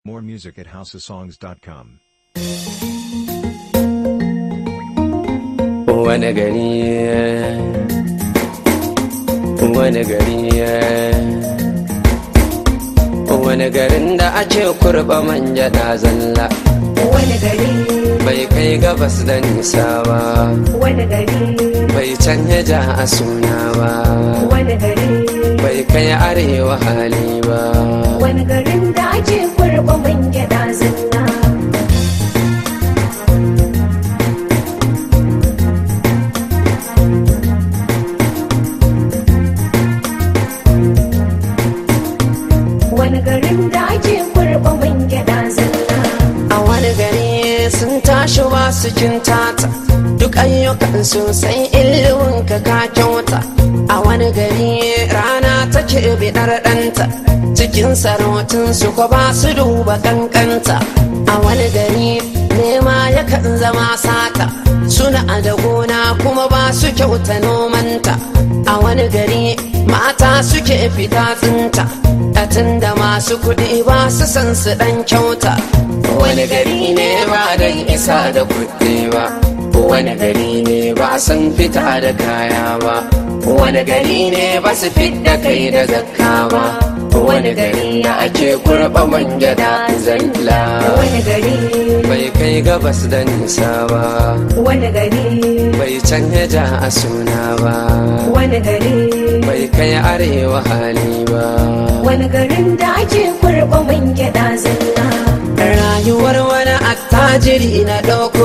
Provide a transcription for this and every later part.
More music at houseofsongs.com. wani gari wani gari wani garin da ake kurba manja da zalla wani gari bai kai gabas da nisa ba wani gari bai canja ja a suna ba wani gari bai kai arewa hali ba wani garin da ake kurba man gyada zalla wani garin da ake kurba man gyada zalla a wani gari sun tashi ba su tata duk ayyukan sosai ilimin ka ka kyauta a wani gari rana take bidar ɗanta cikin sarautun su ko ba su duba kankanta a wani gari nema yakan zama sata suna da gona kuma ba su kyauta nomanta a wani gari mata suke fita tsinta Katin da masu kuɗi ba su san su ɗan kyauta wani gari ne ba don isa da kuɗi ba wani gari ne ba san fita da kaya ba wani gari ne ba su fidda kai da zakka ba wani gari da ake kurɓa manja da zalla wani gari bai kai gabas da nisa ba wani gari bai canja ja a suna ba wani gari bai kai arewa hali ba wani garin da ake kurba man gyada zalla rayuwar wani attajiri na ɗauko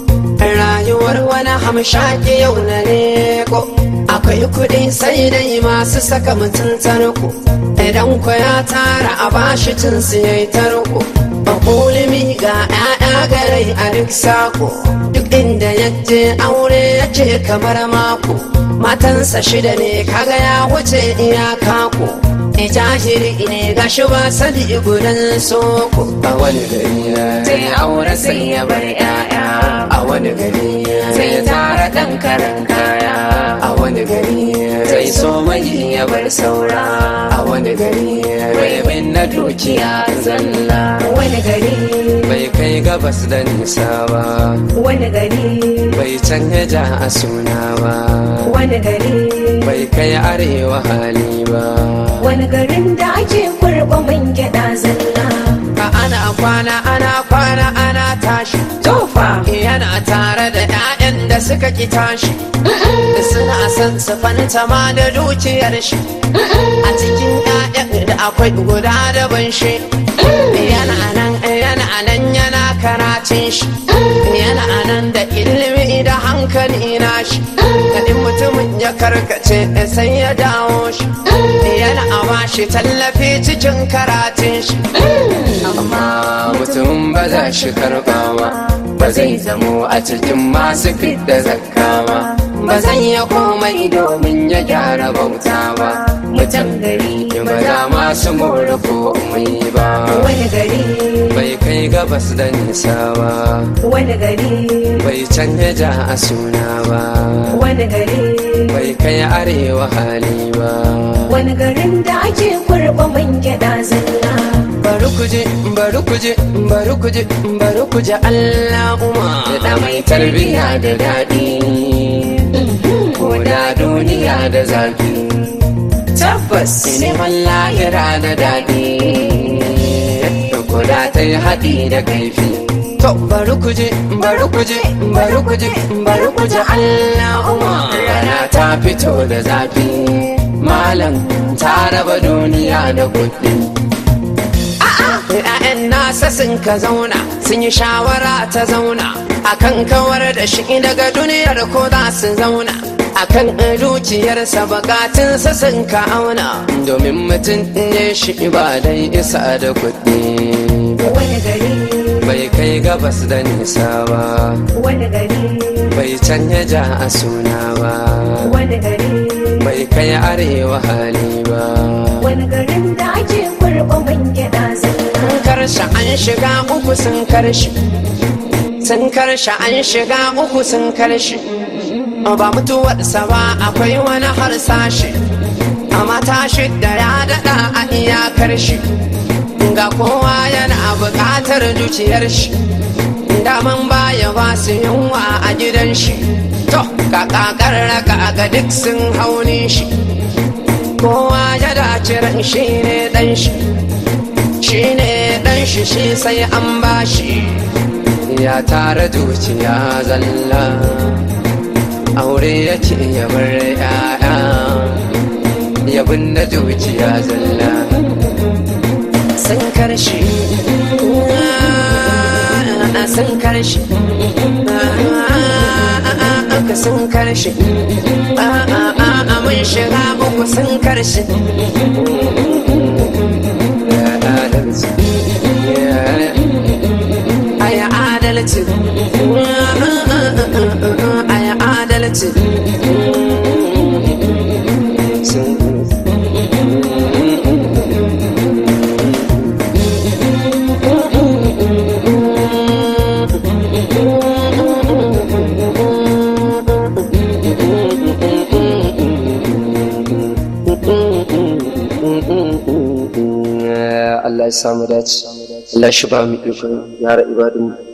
rayuwar wani hamshaki yau na leko akwai kuɗi sai dai masu saka mutum tarko idan ku ya tara a bashi cin siyai tarko ulimi ga 'ya'ya garai a duk sako duk inda yaje aure yake kamar mako matansa shida ne kaga ya wuce iyaka ko e jahiri ne ga shi ba sani gudan soko a wani gari zai aure sai ya bar 'ya'ya a wani gari zai tara ɗan karan kaya a wani gari zai so mai ya bar saura a wani gari bai bin na dukiya zalla wani gari bai kai gabas da nisa ba wani gari bai canja ja a suna ba wani gari bai kai arewa hali ba wani garin da ake kurba man gyada zalla ka ana kwana ana kwana ana tashi tofa yana tare da 'ya'yan da suka ki tashi suna son su fanta ma da dukiyar shi a cikin 'ya'yan da akwai guda da ban shi yana nan yana nan yana karatun shi yana nan da ilimi da hankali na shi da in mutumin ya karkace sai ya dawo shi yana a bashi tallafi cikin karatun shi amma mutum ba za shi karba ba ba zai zamo a cikin masu fidda zakka ba ba zan ya komai domin ya gyara bauta ba mutum gari ba za masu more komai ba wani gari bai kai gabas da nisa ba wani gari bai canja ja a suna ba wani gari bai kai arewa hali ba wani garin da ake kurba man gyada zalla bari kuje bari kuje bari kuje bari kuje Allahumma da mai tarbiya da daɗi ko da duniya da zafi tabbas neman lahira da daɗi ko da ta yi haɗi da kaifi to bari kuje bari kuje bari kuje bari kuje Allahumma rana ta fito da zafi malam ta raba duniya da kuɗi ‘Ya'yan nasa sun ka zauna sun yi shawara ta zauna akan kawar da shi daga duniyar ko za su zauna akan dukiyarsa bukatunsa sun ka auna domin mutum ne shi ba dai isa da kuɗi wani gari bai kai gabas da nisa ba wani gari bai canja ja a suna ba wani gari bai kai arewa hali ba wani garin da ake kurba man gyada zalla karshe an shiga uku sun karshe sun karshe an shiga uku sun karshe ba mutuwarsa ba akwai wani harsashi amma tashi da ya daɗa a iyakar shi ga kowa yana buƙatar zuciyar shi daman baya ba su yunwa a gidan shi to ka kakar raka ga duk sun hauni shi kowa ya dace ran shi ne dan shi shi ne dan shi shi sai an ba shi ya tara zuciya zalla aure ya ce ya bar ya'ya ya binne zuciya zalla sun karshe sun karshe ka sun karshe mun shiga uku sun karshe aya adalci aya adalci Allah ya samu dace Allah shi ba mu ikon yara ibadun